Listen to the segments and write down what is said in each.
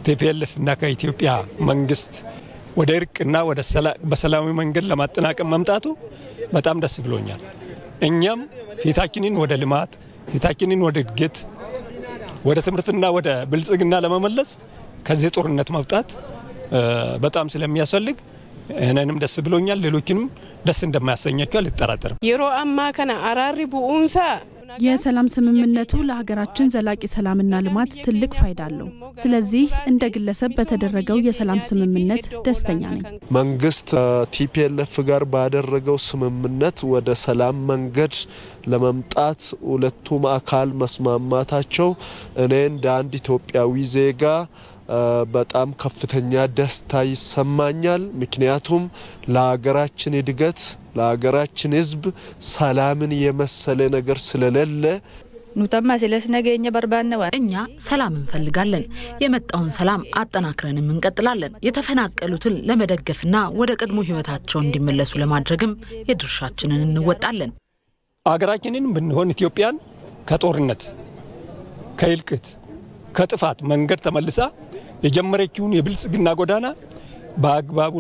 ቲፒኤልኤፍ እና ከኢትዮጵያ መንግስት ወደ እርቅና ወደ በሰላማዊ መንገድ ለማጠናቀም መምጣቱ በጣም ደስ ብሎኛል። እኛም ፊታችንን ወደ ልማት ፊታችንን ወደ እድገት ወደ ትምህርትና ወደ ብልጽግና ለመመለስ ከዚህ ጦርነት መውጣት በጣም ስለሚያስፈልግ እኔንም ደስ ብሎኛል። ሌሎችንም ደስ እንደማያሰኛቸው አልጠራጠርም። የሮ አማ ከነ አራሪ ቡኡንሳ የሰላም ስምምነቱ ለሀገራችን ዘላቂ ሰላምና ልማት ትልቅ ፋይዳ አለው። ስለዚህ እንደ ግለሰብ በተደረገው የሰላም ስምምነት ደስተኛ ነኝ። መንግስት ቲፒኤልኤፍ ጋር ባደረገው ስምምነት ወደ ሰላም መንገድ ለመምጣት ሁለቱም አካል መስማማታቸው እኔ እንደ አንድ ኢትዮጵያዊ ዜጋ በጣም ከፍተኛ ደስታ ይሰማኛል። ምክንያቱም ለሀገራችን እድገት ለሀገራችን ሕዝብ ሰላምን የመሰለ ነገር ስለሌለ ኑተማ ስለስ ነገኘ በርባነዋ እኛ ሰላም እንፈልጋለን። የመጣውን ሰላም አጠናክረንም እንቀጥላለን። የተፈናቀሉትን ለመደገፍና ወደ ቀድሞ ህይወታቸው እንዲመለሱ ለማድረግም የድርሻችንን እንወጣለን። አገራችንን ብንሆን ኢትዮጵያን ከጦርነት ከእልቅት ከጥፋት መንገድ ተመልሳ የጀመረችውን የብልጽግና ጎዳና በአግባቡ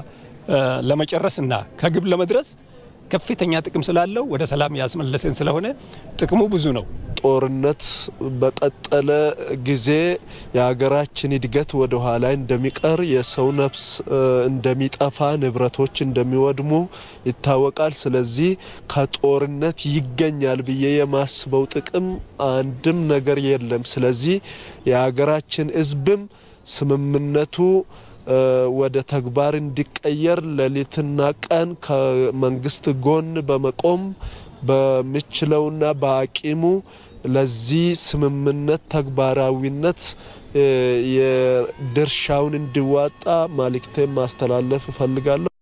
ለመጨረስና ከግብ ለመድረስ ከፍተኛ ጥቅም ስላለው ወደ ሰላም ያስመለሰን ስለሆነ ጥቅሙ ብዙ ነው። ጦርነት በቀጠለ ጊዜ የሀገራችን እድገት ወደ ኋላ እንደሚቀር፣ የሰው ነፍስ እንደሚጠፋ፣ ንብረቶች እንደሚወድሙ ይታወቃል። ስለዚህ ከጦርነት ይገኛል ብዬ የማስበው ጥቅም አንድም ነገር የለም። ስለዚህ የሀገራችን ሕዝብም ስምምነቱ ወደ ተግባር እንዲቀየር ሌሊትና ቀን ከመንግስት ጎን በመቆም በሚችለውና በአቂሙ ለዚህ ስምምነት ተግባራዊነት የድርሻውን እንዲዋጣ መልእክቴን ማስተላለፍ እፈልጋለሁ።